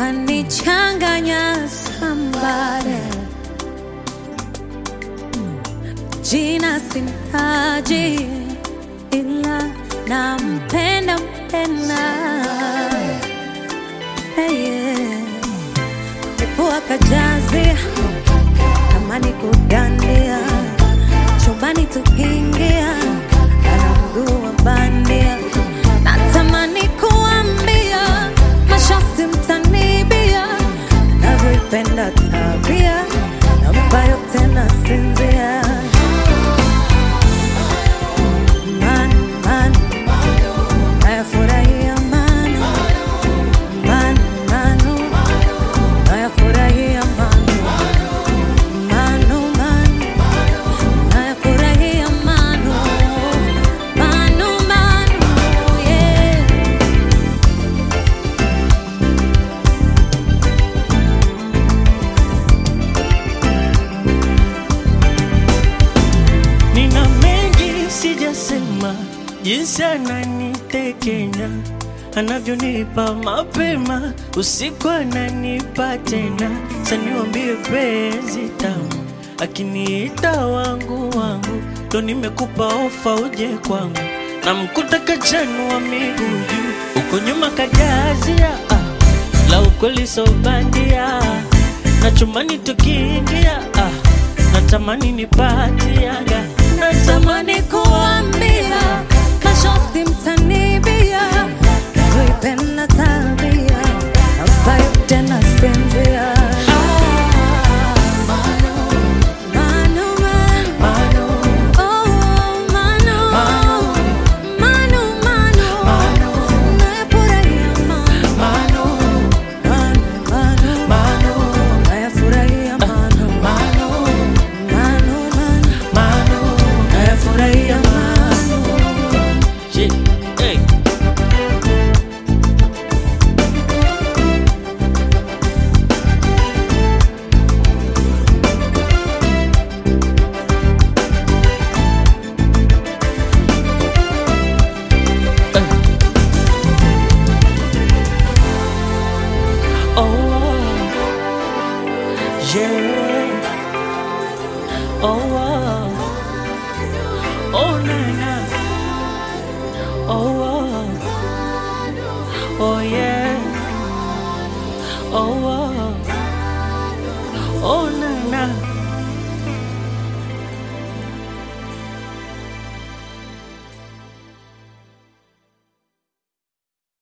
kanichanganya sambare jina simtaji ila nampenda mpenda hey, yeah. Mepua kajazia kama ni kudandia chumbani tukiingia ana mguu wa bandia natamani kuambia masharti mtanibia navyoipenda tabia ambayo tena sinzia Man, man, nayafurahia man, man, manu, nayafurahia manu, manu, man, nayafurahia manu, manu, manu, yeah. Nina mengi sijasema, jinsi ananitekenya, anavyonipa mapema, usiku ananipa tena. Saniwambie penzi tamu, akiniita wangu wangu, ndo nimekupa ofa uje kwangu, namkuta kachanu wa miguu juu, uko nyuma kajazia ah, la ukweli so bandia, na chumani tukiingia ah, natamani nipatiaga Natamani kuambia masharti mtanibia, kuipenda tabia ambayo tena sinzia. Manu, manu, oh, manu, manu, manu, nayafurahia manu, manu, manu, nayafurahia manu, manu, manu, nayafurahia manu. Shit, hey. Oh, yeah. Oh, oh, oh, na na. Oh, oh, oh, yeah. Oh, oh, oh, na na.